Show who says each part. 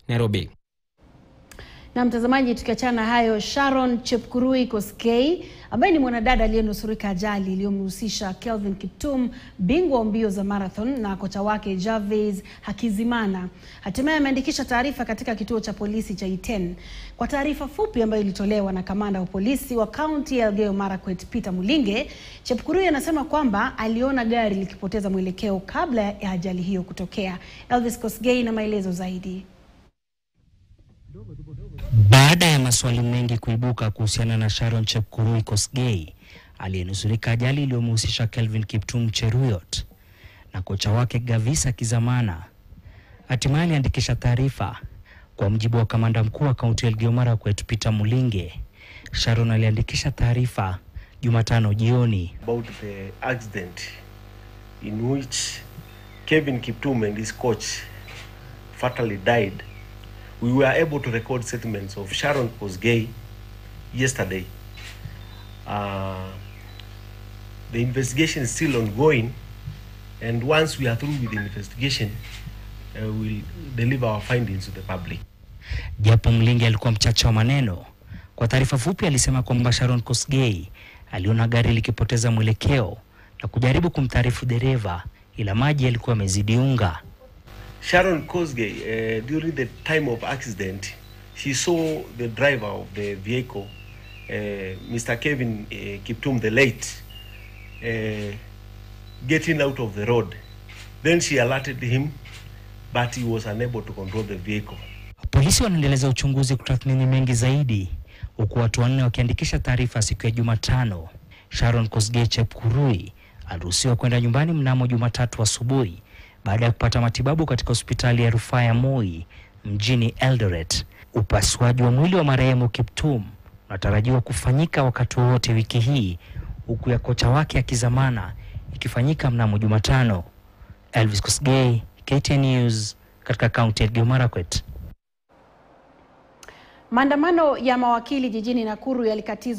Speaker 1: Nairobi.
Speaker 2: Na mtazamaji, tukiachana hayo, Sharon Chepkurui Koskei ambaye ni mwanadada aliyenusurika ajali iliyomhusisha Kelvin Kiptum, bingwa wa mbio za marathon, na kocha wake Jarvis Hakizimana hatimaye ameandikisha taarifa katika kituo cha polisi cha Iten. Kwa taarifa fupi ambayo ilitolewa na kamanda wa polisi wa kaunti ya Elgeyo Marakwet Peter Mulinge, Chepkurui anasema kwamba aliona gari likipoteza mwelekeo kabla ya ajali hiyo kutokea. Elvis Kosgei na maelezo zaidi.
Speaker 3: Baada ya maswali mengi kuibuka kuhusiana na Sharon Chepkurui Kosgei aliyenusurika ajali iliyomhusisha Kelvin Kiptum Cheruyot na kocha wake Gavisa Kizamana, hatimaye aliandikisha taarifa. Kwa mujibu wa kamanda mkuu wa kaunti ya Elgeyo Marakwet Peter Mulinge, Sharon aliandikisha taarifa Jumatano jioni.
Speaker 4: about the accident in which Kevin Kiptum and his coach fatally died. We were able to record statements of Sharon Kosgei yesterday. Uh, the investigation is still ongoing, and once we are through with the investigation, uh, we'll deliver our findings to the public.
Speaker 3: Japo Mlingi alikuwa mchache wa maneno, kwa taarifa fupi alisema kwamba Sharon Kosgei aliona gari likipoteza mwelekeo na kujaribu kumtaarifu dereva, ila maji yalikuwa yamezidi unga.
Speaker 4: Sharon Kosgei, uh, during the time of accident, she saw the driver of the vehicle, uh, Mr. Kevin uh, Kiptum, the late, uh, getting out of the road. Then she alerted him, but he was unable to control the vehicle.
Speaker 3: Polisi wanaendeleza uchunguzi kutathmini mengi zaidi, huku watu wanne wakiandikisha taarifa siku ya Jumatano. Sharon Kosgei Chepkurui aliruhusiwa kwenda nyumbani mnamo Jumatatu asubuhi baada ya kupata matibabu katika hospitali ya rufaa ya Moi mjini Eldoret. Upasuaji wa mwili wa marehemu Kiptum unatarajiwa kufanyika wakati wowote wiki hii, huku ya kocha wake akizamana ikifanyika mnamo Jumatano. Elvis Kosgei, KTN News, katika kaunti ya Elgeyo Marakwet.
Speaker 2: Maandamano ya mawakili jijini Nakuru yalikatizwa